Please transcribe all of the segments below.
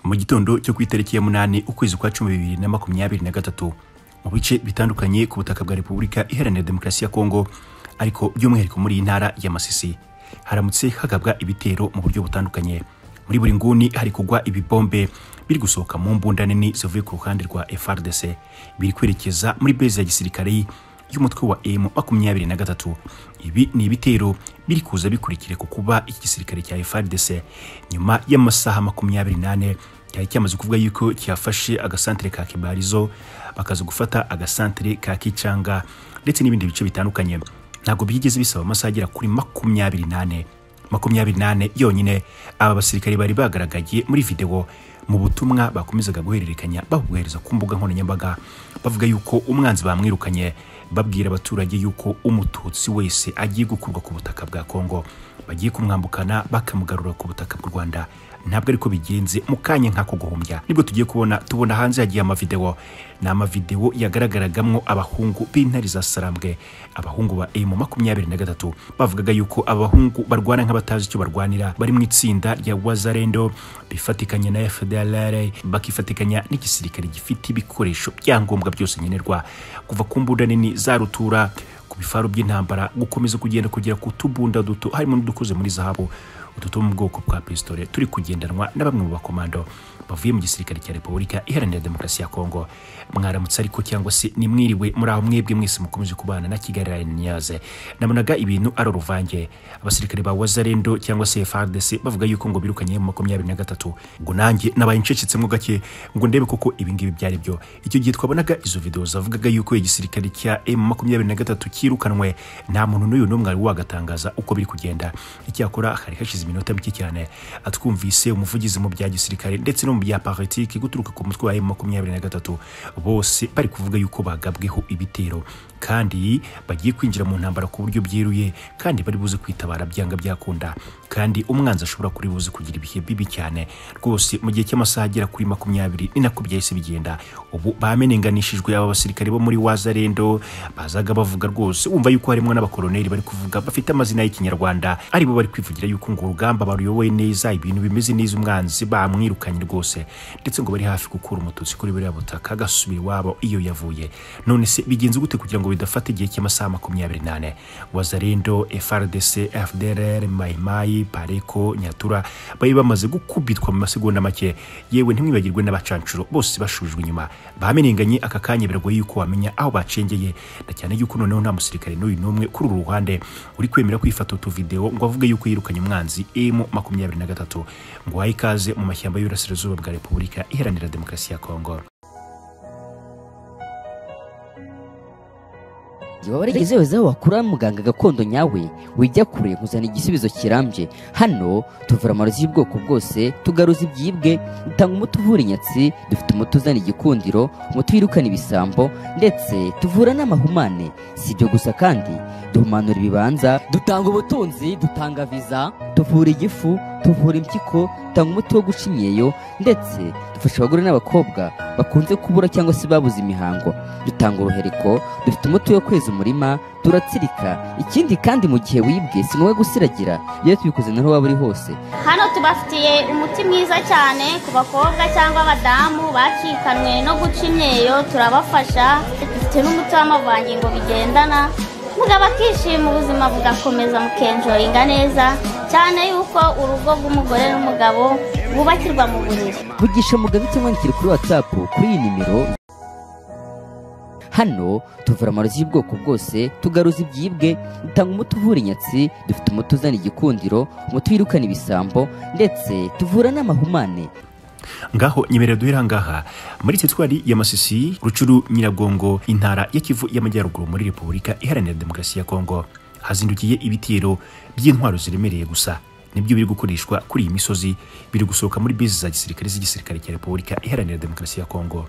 mu gitondo cyo ku itariki ya munani ukwezi kwa cumi bibiri na makumyabiri na gatatu mu bice bitandukanye ku butaka bwa repubulika iharanira demokarasi ya kongo ariko by'umwihariko muri iyi ntara ya masisi haramutse hagabwa ibitero mu buryo butandukanye muri buri nguni hari kugwa ibibombe biri gusohoka mu mbunda nini zivuye ku ruhande rwa FRDC biri kwerekeza muri base ya gisirikare y'umutwe wa M makumyabiri na gatatu ibi ni ibitero biri kuza bikurikire ku kuba iki gisirikare cya FRDC nyuma y'amasaha makumyabiri n'ane cyari cyamaze kuvuga yuko cyafashe agasantere ka Kibarizo bakaza gufata agasantere ka Kicanga ndetse n'ibindi bice bitandukanye ntabwo byigeze bisaba amasaha agera kuri makumyabiri n'ane makumyabiri n'ane yonyine aba basirikare bari bagaragaye muri videwo mu butumwa bakomezaga guhererekanya babubwiriza ku mbuga nkoranyambaga bavuga yuko umwanzi bamwirukanye babwira abaturage yuko umututsi wese agiye gukurwa ku butaka bwa kongo bagiye kumwambukana bakamugarura ku butaka bw'u rwanda ntabwo ariko bigenze mu kanya nk'ako guhumbya nibwo tugiye kubona tubona hanze hagiye amavidewo ni amavidewo yagaragaragamwo abahungu b'intare za sarambwe abahungu ba emu makumyabiri na gatatu bavugaga yuko abahungu barwana nk'abatazi icyo barwanira bari mu itsinda rya wazarendo bifatikanya na fdlr bakifatikanya n'igisirikare gifite ibikoresho byangombwa byose nkenerwa kuva ku mbunda nini za rutura ku bifaru by'intambara gukomeza kugenda kugera ku tubunda duto harimo n'udukoze muri zahabu utu two mu bwoko bwa pisitole turi kugendanwa na bamwe mu bakomando bavuye mu gisirikare cya repubulika iharanira demokarasi ya kongo mwaramutse ariko cyangwa se nimwiriwe muri aho mwebwe mwese mukomeje kubana na kigali rayini nyaze nabonaga ibintu ari uruvange abasirikare ba wazarendo cyangwa se fardc bavuga yuko ngo birukanye mu makumyabiri na gatatu ngo nanjye nabaye ncecetsemo gake ngo ndebe koko ibingibi byari byo icyo gihe twabonaga izo videwo zavugaga yuko igisirikare cya emu makumyabiri na gatatu cyirukanwe nta muntu n'uyu n'umwe wari wagatangaza uko biri kugenda icyakora hari hashize iminota mike cyane atwumvise umuvugizi mu bya gisirikare ndetse no mu bya politiki guturuka ku mutwe wa emu makumyabiri na gatatu bose bari kuvuga yuko bagabweho ibitero kandi bagiye kwinjira mu ntambara ku buryo byeruye kandi bari buze kwitabara byanga byakunda kandi umwanzi ashobora kuri buze kugira ibihe bibi cyane rwose mu gihe cy'amasaha agera kuri makumyabiri ni nako byahise bigenda ubu bamenenganishijwe aba basirikare bo muri wazarendo bazaga bavuga rwose wumva yuko harimo n'abakoloneli bari kuvuga bafite amazina y'ikinyarwanda aribo bari kwivugira yuko ngo urugamba baruyoboye neza ibintu bimeze neza umwanzi bamwirukanye rwose ndetse ngo bari hafi gukura umututsi kuri buriya butaka agasubira iwabo iyo yavuye none se bigenze gute kugira ngo bidafata igihe cy'amasaha makumyabiri n'ane wazarendo frdc fdrr mayimayi pareko nyatura bari bamaze gukubitwa mu masegonda make yewe ntimwibagirwe n'abacancuro bose bashujwe inyuma bamenenganye aka kanya biragoye yuko wamenya aho bacengeye na cyane yuko noneho nta musirikare n'uyu n'umwe kuri uru ruhande uri kwemera kwifata utu videwo ngo avuge yuko yirukanye umwanzi emu makumyabiri na gatatu ngo wahe ikaze mu mashyamba y'uburasirazuba bwa repubulika iharanira demokarasi ya kongo igihe waba warigeze wese aho wakura muganga gakondo nyawe wijya kure kuzana igisubizo kirambye hano tuvura amarozi y'ubwoko bwose tugaruza ibyibwe dutanga umuti uvura inyatsi dufite umuti uzana igikundiro umuti wirukana ibisambo ndetse tuvura n'amahumane si ibyo gusa kandi duhumanura ibibanza dutanga ubutunzi dutanga viza tuvura igifu tuvura impyiko dutanga umuti wo guca imyeyo ndetse dufasha abagore n'abakobwa bakunze kubura cyangwa se babuze imihango dutanga uruhereko dufite umuti wo kweza umurima turatsirika ikindi kandi mu gihe wibwe si ngombwa gusiragira iyo tubikoze naho waba uri hose hano tubafitiye umuti mwiza cyane ku bakobwa cyangwa abadamu bakikanwe no guca imyeyo turabafasha dufite n'umuti w'amavangingo bigendana mugabo akishima ubuzima bugakomeza mukenjoyinga neza cyane yuko urugo rw'umugore n'umugabo bubakirwa mu buriri vugisha mugabe cyangwa yandikire kuri watsapu kuri iyi nimero hano tuvura amarozi y'ubwoko bwose tugaruza ibyibwe dutanga umuti uvura inyatsi dufite umuti uzana igikundiro umuti wirukana ibisambo ndetse tuvura n'amahumane ngaho nyemera duhera ngaha muri teritwari ya masisi rucuru nyiragongo intara ya kivu y'amajyaruguru muri repubulika iharanira demokarasi ya kongo hazindukiye ibitero by'intwaro ziremereye gusa nibyo biri gukoreshwa kuri iyi misozi biri gusohoka muri bisi za gisirikare z'igisirikare cya repubulika iharanira demokarasi ya kongo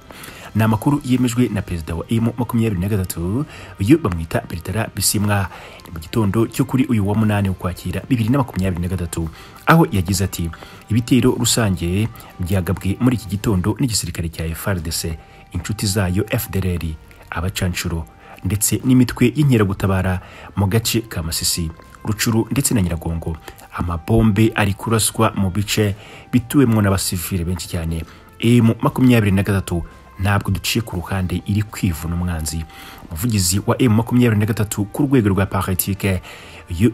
ni amakuru yemejwe na perezida wa emu makumyabiri na gatatu uyu bamwita peretara bisimwa ni mu gitondo cyo kuri uyu wa munani ukwakira bibiri na makumyabiri na gatatu aho yagize ati ibitero rusange byagabwe muri iki gitondo n'igisirikare cya frdc inshuti zayo fdrr abacanshuro ndetse n'imitwe y'inkeragutabara mu gace ka masisi rucuru ndetse na nyiragongo amabombe ari kuraswa mu bice bituwemo n'abasivile benshi cyane emu makumyabiri na gatatu ntabwo duciye ku ruhande iri kwivuna umwanzi umuvugizi wa emu makumyabiri na gatatu ku rwego rwa paritike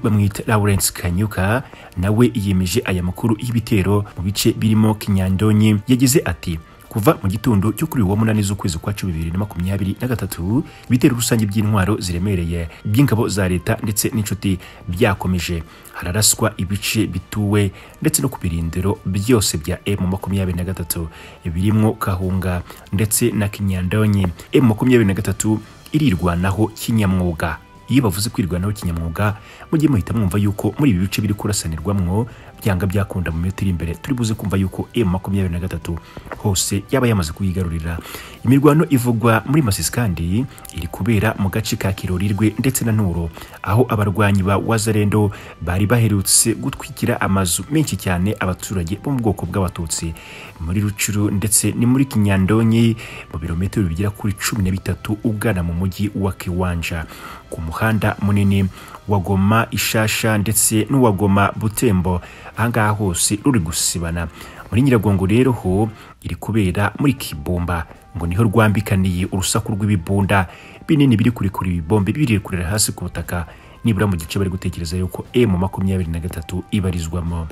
bamwita lawrence kanyuka nawe yemeje aya makuru y'ibitero mu bice birimo kinyandonyi yagize ati kuva mu gitondo cyo kuri uwo munani z'ukwezi kwa cumi bibiri na makumyabiri na gatatu ibitero rusange by'intwaro ziremereye by'ingabo za leta ndetse n'inshuti byakomeje hararaswa ibice bituwe ndetse no ku birindiro byose bya emu makumyabiri na gatatu birimo kahunga ndetse na kinyandonyi emu makumyabiri na gatatu irirwanaho kinyamwuga iyo bavuze kwirwanaho kinyamwuga mujye muhita mwumva yuko muri ibi bice biri kurasanirwamwo byanga byakunda mu minota iri imbere turi buze kumva yuko emu makumyabiri na gatatu hose yaba yamaze kuyigarurira imirwano ivugwa muri masisi kandi iri kubera mu gace ka kirorirwe ndetse na nuro aho abarwanyi ba wazarendo bari baherutse gutwikira amazu menshi cyane abaturage bo mu bwoko bw'abatutsi muri rucuru ndetse ni muri kinyandonyi mu birometero bigera kuri cumi na bitatu ugana mu mujyi wa kiwanja ku muhanda munini wa goma ishasha ndetse n'uwa goma butembo ahangaha hose ruri gusibana muri nyiragongo rero ho iri kubera muri kibumba ngo niho rwambikaniye urusaku rw'ibibunda binini biri kurekura ibibombe biri kurera hasi ku butaka nibura mu gice bari gutekereza yuko emu makumyabiri na gatatu ibarizwamo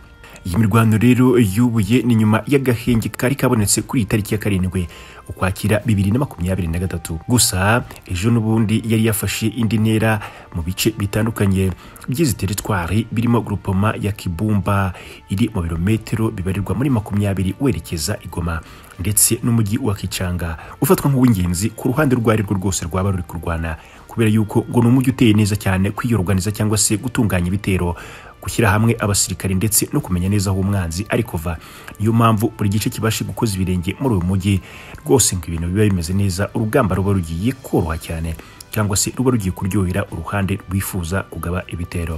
iyi mirwano rero yubuye ni nyuma y'agahenge kari kabonetse kuri iyi tariki ya karindwi ukwakira bibiri na makumyabiri na gatatu gusa ejo n'ubundi yari yafashe indi ntera mu bice bitandukanye by'izi teritwari birimo grupoma ya kibumba iri mu birometero bibarirwa muri makumyabiri werekeza igoma ndetse n'umujyi wa kicanga ufatwa nk'uw'ingenzi ku ruhande rwo rwo rwose rwaba ruri kurwana kubera yuko ngo ni umujyi uteye neza cyane kwiyoruganiza cyangwa se gutunganya ibitero gushyira hamwe abasirikari ndetse no kumenya neza aho umwanzi ari kuva niyo mpamvu buri gice kibashe gukoza ibirenge muri uyu mujyi rwose ngo ibintu biba bimeze neza urugamba ruba rugiye koroha cyane cyangwa se ruba rugiye kuryohera uruhande rwifuza kugaba ibitero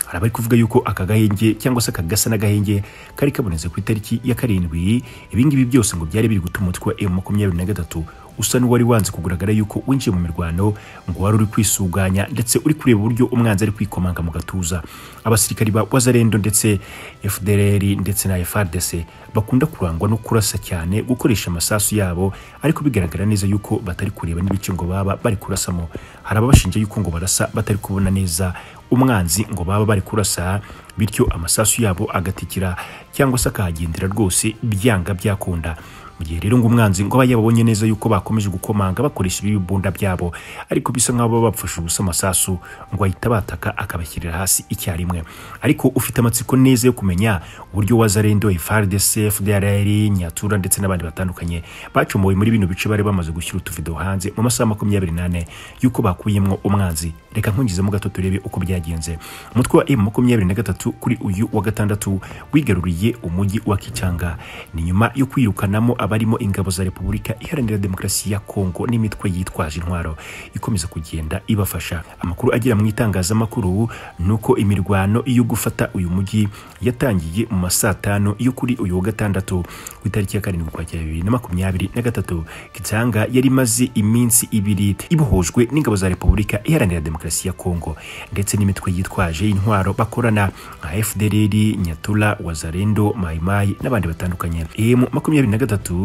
hari abari kuvuga yuko aka gahenge cyangwa se aka gasa n'agahenge kari kabonetse ku itariki ya karindwi ibingibi byose ngo byari biri gutuma umutwe wa emu makumyabiri na gatatu usa n'uwari wanze kugaragara yuko winjiye mu mirwano ngo wari uri kwisuganya ndetse uri kureba uburyo umwanzi ari kwikomanga mu gatuza abasirikari ba wazarendo ndetse fdr ndetse na frdc bakunda kurangwa no kurasa cyane gukoresha amasasu yabo ariko bigaragara neza yuko batari kureba n'ibice ngo baba bari kurasamo hari ababashinja yuko ngo barasa batari kubona neza umwanzi ngo baba bari kurasa bityo amasasu yabo agatikira cyangwa se akahagendera rwose byanga byakunda mu gihe rero ngo umwanzi ngo aba yababonye neza yuko bakomeje gukomanga bakoresha ibibunda byabo ariko bisa nk'aho baba bapfusha ubusa amasasu ngo ahita bataka akabashyirira hasi icyarimwe ariko ufite amatsiko neza yo kumenya uburyo wazarendo FARDC FDLR Nyatura ndetse n'abandi batandukanye bacomoye muri bino bice bari bamaze gushyira utuvido hanze mu masaha makumyabiri n'ane yuko bakuyemwo umwanzi reka nkungizemo gato turebe uko byagenze umutwe wa M makumyabiri na gatatu kuri uyu wa gatandatu wigaruriye umujyi wa Kichanga ni nyuma yo kwirukanamo abarimo ingabo za repubulika iharanira demokarasi ya kongo n'imitwe yitwaje intwaro ikomeza kugenda ibafasha amakuru agera mu itangazamakuru ni uko imirwano yo gufata uyu mujyi yatangiye mu masaa tanu yo kuri uyu wa gatandatu ku itariki ya karindwi ukwakira bibiri na makumyabiri na gatatu kitanga yari imaze iminsi ibiri ibohojwe n'ingabo za repubulika iharanira demokarasi ya kongo ndetse n'imitwe yitwaje intwaro bakorana nka fdr nyatura wazarendo mayimayi n'abandi batandukanye emu makumyabiri na gatatu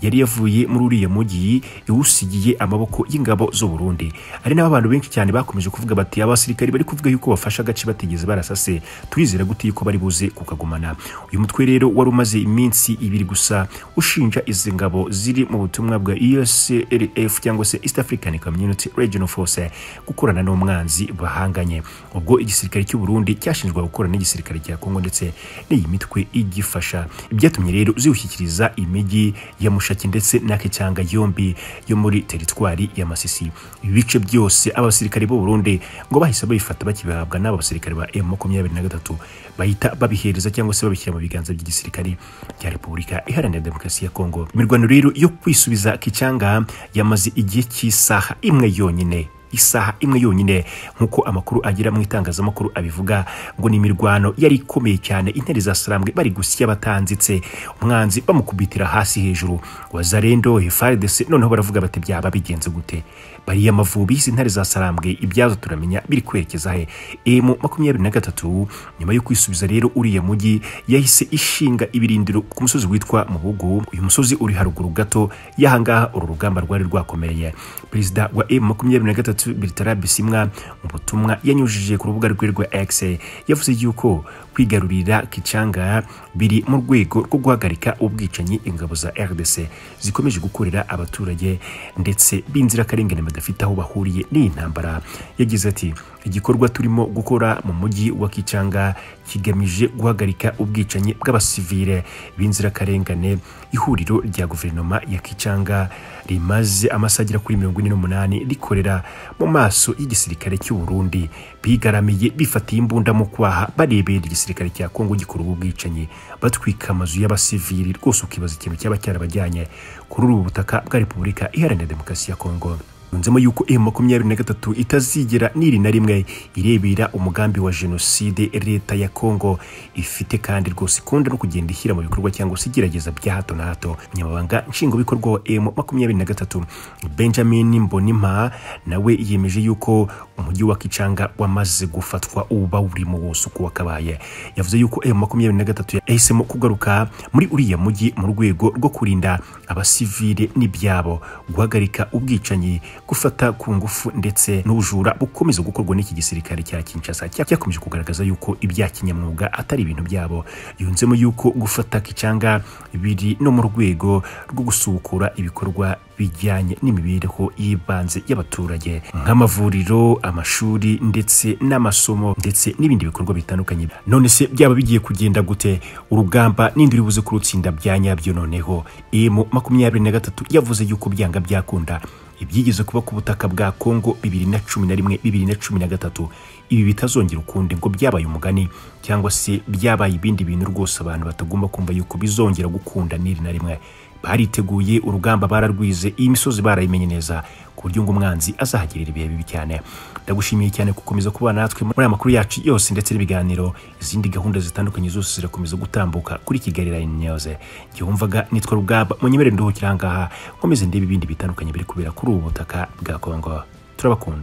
yari yavuye muri uriya mujyi iwusigiye amaboko y'ingabo z'u Burundi ari nabo abantu benshi cyane bakomeje kuvuga bati abasirikari bari kuvuga yuko bafasha agace batigeze barasase turizera gute yuko bari buze kukagumana uyu mutwe rero wari umaze iminsi ibiri gusa ushinja izi ngabo ziri mu butumwa bwa USLF cyangwa se East African Community Regional Force gukorana n'umwanzi bahanganye ubwo igisirikare cy'u Burundi cyashinjwa gukora n'igisirikare cya Kongo ndetse n'iyi mitwe igifasha byatumye rero ziwushyikiriza imijyi ya mushaki ndetse n'akicyanga yombi yo muri teritwari ya masisi ibice byose abasirikare b'u Burundi ngo bahise babifata bakibihabwa n'aba basirikare ba M23 bahita babihereza cyangwa se babishyira mu biganza by'igisirikare cya Repubulika Iharanira Demokarasi ya Kongo imirwano rero yo kwisubiza kicyanga yamaze igihe cy'isaha imwe yonyine isaha imwe yonyine nk'uko amakuru agira mu itangazamakuru abivuga ngo ni imirwano yari ikomeye cyane intare za salambwe bari gusya batanditse umwanzi bamukubitira hasi hejuru wazarendo hefaridese noneho baravuga bati byaba bigenze gute bariya amavubi y'izi ntare za salambwe ibyazo turamenya biri kwerekeza he emu makumyabiri na gatatu nyuma yo kwisubiza rero uriya mujyi yahise ishinga ibirindiro ku musozi witwa mubugu uyu musozi uri haruguru gato y'ahangaha uru rugamba rwari rwakomereye perezida wa emu makumyabiri na gatatu Bertrand bisimwa mu butumwa yanyujije ku rubuga rwe rwa x yavuze yuko kwigarurira kicanga biri mu rwego rwo guhagarika ubwicanyi ingabo za rdc zikomeje gukorera abaturage ndetse b'inzirakarengane badafite aho bahuriye n'iyi ntambara yagize ati igikorwa turimo gukora mu mujyi wa kicanga kigamije guhagarika ubwicanyi bw'abasivile b'inzirakarengane ihuriro rya guverinoma ya kicanga rimaze amasaha agera kuri mirongo ine n'umunani rikorera mu maso y'igisirikare cy'u Burundi bigaramiye bifatiye imbunda mu kwaha barebera igisirikare cya Kongo gikora ubu bwicanyi batwika amazu y'abasivili rwose ukibaza ikintu cyaba cyarabajyanye kuri ubu butaka bwa Repubulika Iharanira Demokarasi ya Kongo yunzemo yuko m makumyabiri na gatatu itazigera n'iri na rimwe irebera umugambi wa jenoside leta ya kongo ifite kandi rwose ikunda no kugenda ishyira mu bikorwa cyangwa se igerageza bya hato na hato umunyamabanga nshingwabikorwa wa m makumyabiri na gatatu benjamin mbonimpa nawe yemeje yuko umujyi wa kicanga wamaze gufatwa uba urimo wose uko wakabaye yavuze yuko m makumyabiri na gatatu yahisemo kugaruka muri uriya mujyi mu rwego rwo kurinda abasivile n'ibyabo guhagarika ubwicanyi gufata ku ngufu ndetse n'ubujura bukomeza gukorwa n'iki gisirikare cya Kinshasa cyakomeje kugaragaza yuko ibya kinyamwuga atari ibintu byabo yunzemo yuko gufata kicanga biri no mu rwego rwo gusukura ibikorwa bijyanye n'imibereho y'ibanze y'abaturage nk'amavuriro amashuri ndetse n'amasomo ndetse n'ibindi bikorwa bitandukanye none se byaba bigiye kugenda gute urugamba ninde uri buze kurutsinda bya nyabyo noneho emu makumyabiri na gatatu yavuze yuko byanga byakunda ibyigeze kuba ku butaka bwa Kongo bibiri na cumi na rimwe bibiri na cumi na gatatu ibi bitazongera ukundi ngo byabaye umugani cyangwa se byabaye ibindi bintu rwose abantu batagomba kumva yuko bizongera gukunda n'iri na rimwe bariteguye urugamba bararwize iyi misozi barayimenye neza ku buryo ngo umwanzi azahagirira ibihe bibi cyane ndagushimiye cyane gukomeza kubana natwe muri aya makuru yacu yose ndetse n'ibiganiro izindi gahunda zitandukanye zose zirakomeza gutambuka kuri kigali line news igihe wumvaga nitwa rugamba munyemere nduhukire ahangaha nkomeze ndebe ibindi bitandukanye biri kubera kuri ubu butaka bwa kongo turabakunda